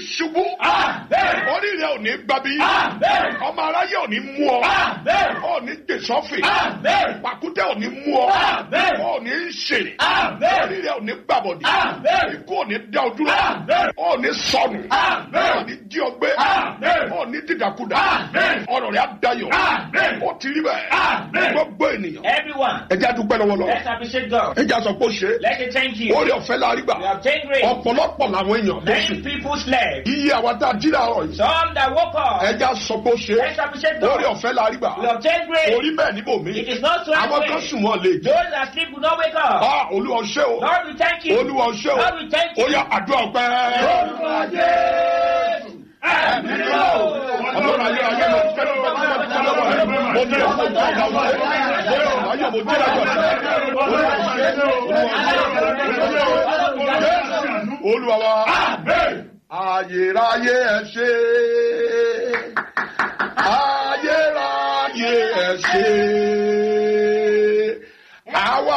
ṣubú orí rẹ ò ní gbabi ọmọ aráyé ò ní mú ọ ò ní gbèsọ́fì pàkútẹ́ ò ní mú ọ ò ní ṣe orí rẹ ò ní gbàbọ̀dì ikú ò ní dá ọ dúró ò ní sọnù ò ní jí ọ gbé ò ní dìdàkudà ọ̀rọ̀ rẹ á dayọ̀ ó ti rí bẹ́ẹ̀ gbogbo ènìyàn Everyone, ẹ jẹ́ àdúpẹ́ lọ́wọ́ lọ let's appreciate God. ẹ jẹ́ àsọ pé ó ṣe é Let's say thank you. orí ọ̀fẹ́ la rí gbà We have taken grace. ọ̀pọ̀lọpọ̀ làwọn èèyàn tó sùn Many people slept. iye àwọn tá a jí láàárọ̀ yìí Some that woke ẹ up. jẹ́ àsọ pé ó ṣe é Let's appreciate orí God. ọ̀fẹ́ la rí gbà We have taken grace. orí bẹ́ẹ̀ níbò mí It is not so àwọn kan way. sùn wọn lè jẹ́ Those that sleep will not wake up. ah olúwa ṣé o Lord, we thank you. olúwa ṣé o Lord, we thank ó you. yá àdúrà ọpẹ́ ọlọ́run ayé ayé mo fẹ́ ló bá tó bá tó lọ́wọ́ rẹ mo ní ọ̀pọ̀ tó ọ̀gá wọn mo ní ọ̀pọ̀ ayé mo dé lájọ olúwa ṣé olúwa wa ayérayé ẹ ṣé ayérayé ẹ ṣé